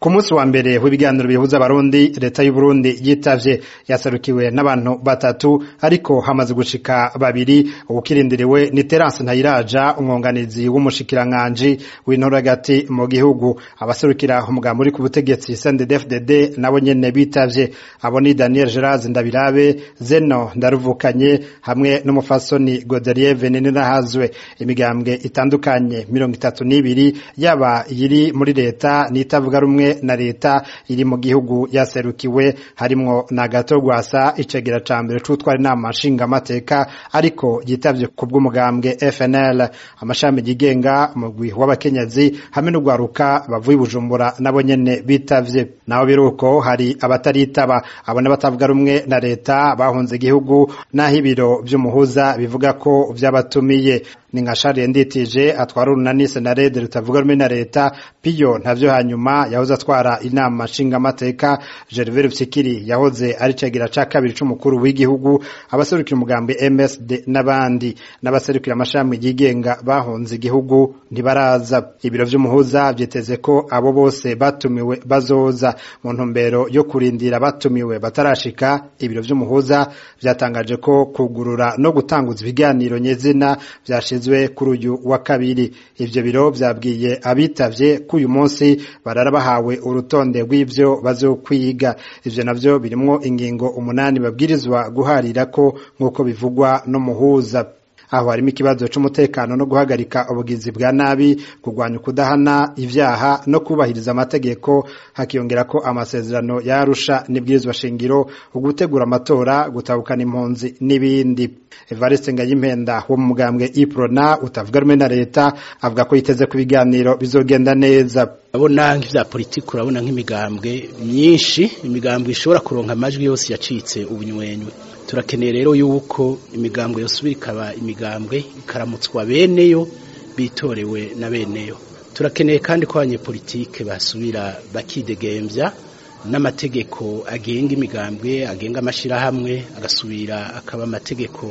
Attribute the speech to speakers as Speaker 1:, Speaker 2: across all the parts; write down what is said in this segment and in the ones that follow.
Speaker 1: ku munsi wa mbere w'ibiganiro bihuza abarundi leta y'u Burundi yitavye yaserukiwe n'abantu batatu ariko hamaze gushika babiri ubukirindiriwe ni Terence Ntayiraja umwunganizi w'umushikiranganji w'intora hagati mu gihugu abaserukira umugambi uri ku butegetsi CNDD-FDD nabo nyene bitavye abo ni Daniel Gerard Ndabirabe Zeno Ndaruvukanye hamwe n'umufasoni Godelier Venenirahazwe imigambwe itandukanye mirongo itatu n'ibiri yaba iyiri muri leta n'itavuga rumwe na leta iri mu gihugu yaserukiwe harimwo na gato gwasa icegera ca mbere c'utwara inama nshingamateka ariko yitavye ku bw'umugambwe FNL amashami yigenga umugwi w'abakenyezi hamwe n'ugwaruka bavuye Bujumbura nabo nyene bitavye naho biruko hari abataritaba abona batavuga rumwe na leta bahunze igihugu naho ibiro vy'umuhuza bivuga ko vyabatumiye ni nka Charles Nditije atwara urunani senarede rutavuga rumwe na leta piyo ntavyo hanyuma yahoze atwara inama nshingamateka Gervais Rupyikiri yahoze ari cegira ca kabiri c'umukuru w'igihugu abaserukira umugambi MSD n'abandi n'abaserukira amashami yigenga bahunze igihugu ntibaraza ibiro vy'umuhuza vyiteze ko abo bose batumiwe bazoza mu ntumbero yo kurindira batumiwe batarashika ibiro vy'umuhuza vyatangaje ko kugurura no gutanguza ibiganiro nyezina vyashize kuri uyu wa kabiri ivyo biro vyabwiye abitavye ko uyu munsi barara bahawe urutonde rw'ivyo bazokwiga ivyo navyo birimwo ingingo umunani babwirizwa guharirako nk'uko bivugwa n'umuhuza aho harimo ikibazo c'umutekano no guhagarika ubugizi bwa nabi kurwanya ukudahana ivyaha no kubahiriza amategeko hakiyongera ko amasezerano yarusha n'ibwirizwa shingiro ugutegura amatora gutabukana impunzi n'ibindi Evariste Ngayimpenda wo mu mugambwe Iprona utavuga rumwe na leta avuga ko yiteze ku biganiro bizogenda neza
Speaker 2: urabona nk'ivya politiki urabona nk'imigambwe myinshi imigambwe ishobora kuronka amajwi yose yacitse ubunywenywe turakeneye rero yuko imigambwe yosubira ikaba imigambwe ikaramutswa beneyo bitorewe na beneyo turakeneye kandi ko abanyepolitike basubira bakidegemvya n'amategeko agenga imigambwe agenga amashirahamwe agasubira akaba amategeko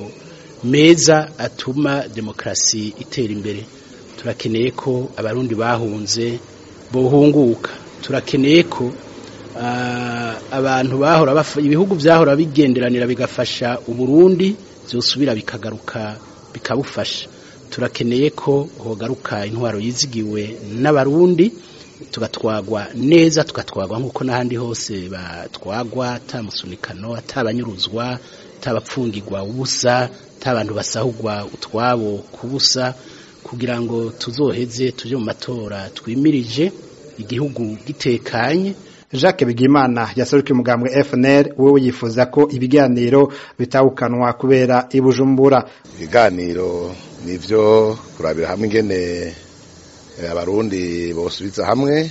Speaker 2: meza atuma demokarasi itera imbere turakeneye ko abarundi bahunze bohunguka turakeneye ko abantu bahora ibihugu byahora bigenderanira bigafasha uburundi byosubira bikagaruka bikabufasha turakeneye ko hogaruka intwaro yizigiwe n'abarundi tugatwagwa neza tugatwagwa nk'uko n'ahandi hose batwagwa atamusunikano atabanyuruzwa atabapfungirwa ubusa atabantu basahugwa utwabo kubusa kugira ngo tuzoheze tuje mu matora twimirije igihugu gitekanye
Speaker 1: Jacques Bigimana yaserukiye umugambwe FNL wewe yifuza ko ibiganiro bitawukanwa kubera ibujumbura
Speaker 3: ibiganiro nivyo kurabira hamwe ingene abarundi bosubiza hamwe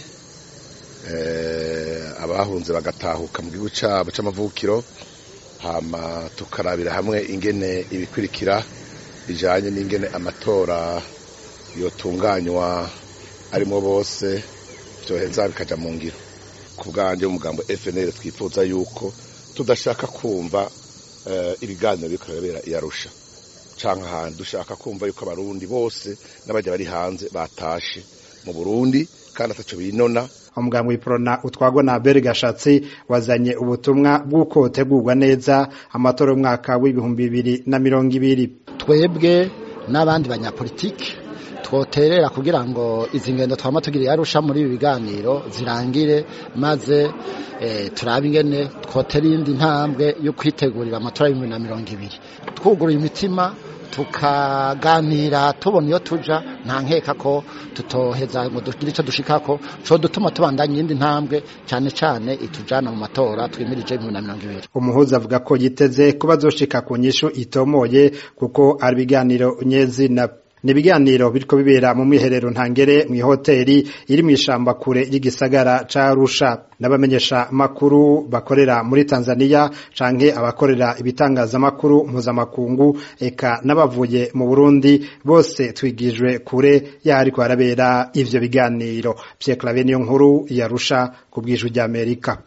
Speaker 3: abahunze bagatahuka mu gihugu cabo c'amavukiro hama tukarabira hamwe ingene ibikurikira bijanye n'ingene amatora yotunganywa arimo bose vyoheza bikaja mu ngiro ku bwanjye umugambo FNL twifuza yuko tudashaka kumva ibiganiro biriko birabera iyarusha canke ahantu dushaka kumva yuko abarundi bose n'abajya bari hanze batashe mu Burundi kandi ataco binona
Speaker 1: umugambi w'iprona utwagwa na Abel Gashatsi wazanye ubutumwa bw'uko utegurwa neza amatora y'umwaka w'ibihumbi bibiri na mirongo ibiri
Speaker 4: twebwe n'abandi banyapolitiki twoterera kugira ngo izi ngendo twama tugiriye arusha muri ibi biganiro zirangire maze turabe ingene twotera iyindi ntambwe yo kwitegurira amatora y'ibihumbi na mirongo ibiri twuguruye imitima tukaganira tubona iyo tuja nta nkeka ko tutoheza ngo dugire icyo dushikako co dutuma tubandanya iyindi ntambwe cyane cyane itujana mu matora twimirije ibihumbi na mirongo ibiri
Speaker 1: umuhuza avuga ko yiteze kuba azoshika ku nyishu itomoye kuko ari ibiganiro nyezina ni ibiganiro biriko bibera mu mwiherero ntangere mu ihoteli iri mu ishamba kure y'igisagara ca Arusha n'abamenyesha makuru bakorera muri Tanzania canke abakorera ibitangazamakuru mpuzamakungu eka n'abavuye mu Burundi bose twigijwe kure yariko harabera ivyo biganiro Pierre Claver niyo nkuru yarusha ku bw'ijwi ry'Amerika